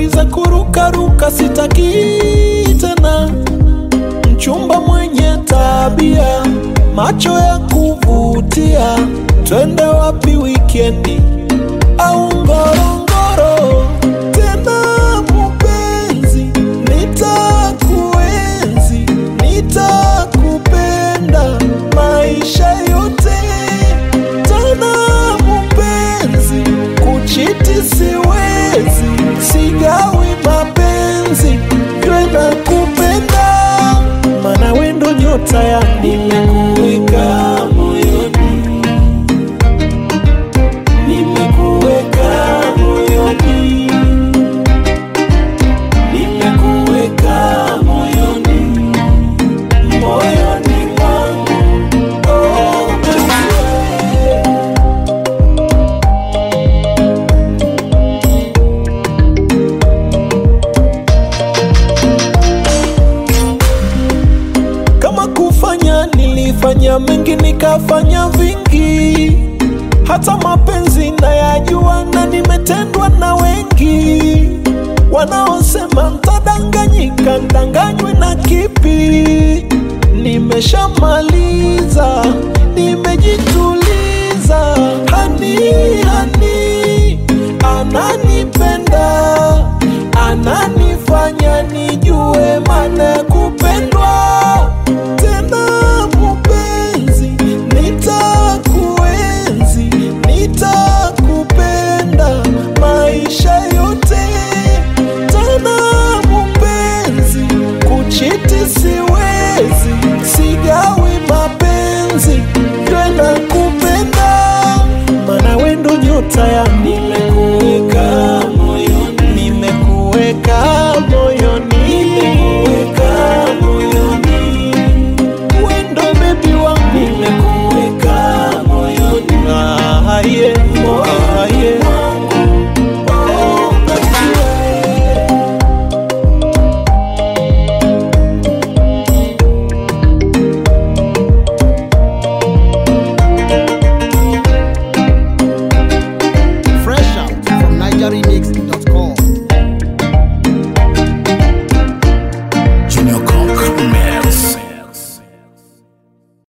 habari za kurukaruka sitaki tena, mchumba mwenye tabia, macho ya kuvutia, twende wapi wikendi au Ngorongoro? Tena mupenzi, nitakuenzi, nitakupenda maisha yote. Tena mupenzi, kuchiti siwezi, sigawi mapenzi, jwe na kupenda, mana wendo nyota ya nimekuweka moyoni nimekuweka moyoni, nimekuweka moyoni, moyoni mwangu. Oh, baby. Kama kufanya nilifanya mengi, nikafanya vingi, hata mapenzi nayajua, na nimetendwa na wengi wanaosema ntadanganyika, ndanganywe na kipi? Nimeshamaliza, nimejituliza, hani hani ananipenda, ananifanya nijue maana ya kupendwa tena mupenzi, nitakuenzi, nitakupenda maisha yote. Tena mupenzi, kuchiti siwezi, sigawi mapenzi, jwe na kupenda, mana wendo nyota ya